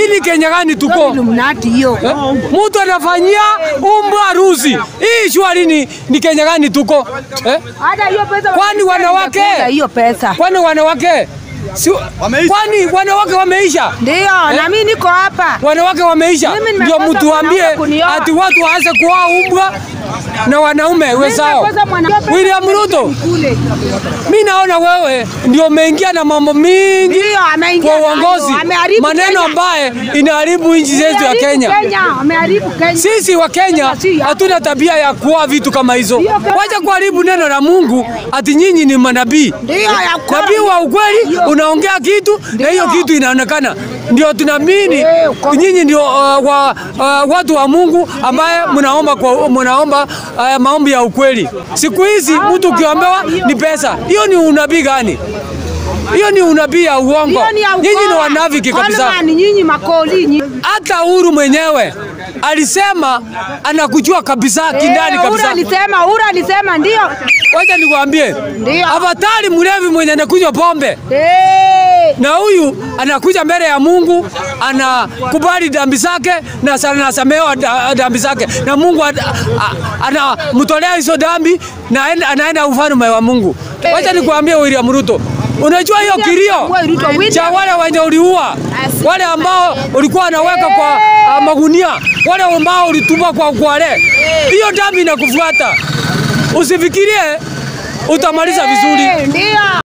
ni Kenya gani tuko? Illuminati hiyo. Eh? Mtu anafanyia umbwa harusi. Hii shwari ni, ni Kenya gani tuko? Eh? Hata hiyo pesa Kwani wanawake? wanakula hiyo pesa. Kwani wanawake si, kwani wanawake wameisha? Ndio, na mimi niko hapa. Wanawake wameisha, Mimi ndio nimekosa mtuambie mwanaume kunioa. ati watu waanze kuoa umbwa na wanaume wezao. Nimekosa mwana- William Ruto, Kule. mi naona wewe ndio umeingia na mambo mingi Ndio, ameingia kwa nayo. uongozi, Ameharibu maneno Kenya. ambaye inaharibu nchi zetu ya Ameharibu Kenya. Kenya, ameharibu Kenya. Sisi wa Kenya Si ya- hatuna tabia ya kuoa vitu kama hizo. Ndio, kama- Wacha kuharibu neno la Mungu ati nyinyi ni manabii. Ndio, ya kweli. Nabii wa ukweli Ndio. unaongea kitu na hiyo Ndio. kitu inaonekana, ndio tunaamini Eh, uko- nyinyi ndio uh, wa, uh, watu wa Mungu ambaye mnaomba kwa mnaomba uh, maombi ya ukweli. Siku hizi mtu ukiombewa ni pesa, hiyo ni unabii gani? Hiyo ni unabii ya uongo. Hiyo ni ya Nyinyi ni ukora. wanafiki kabisa. Coleman, nyinyi makoli nyinyi. Hata Uhuru mwenyewe alisema anakujua kabisa kindani Eh, Ura kabisa. alisema, Ura alisema ndio. Wacha nikwambie, Ndio. afadhali mlevi mwenye anakunywa pombe Eh. na huyu anakuja mbele ya Mungu anakubali dhambi zake na sa- anasamehewa da- dhambi zake na Mungu ana- a- anamtolea hizo dhambi na aenda- anaenda ufalme wa Mungu. Wacha nikwambie William Ruto, unajua hiyo William kilio Samuel Ruto, William- cha wale wenye uliua, wale ambao ulikuwa anaweka kwa ah, magunia, wale ambao ulitupa kwa kwale, hiyo dhambi inakufuata. Usifikirie utamaliza vizuri. Eh, Ndio.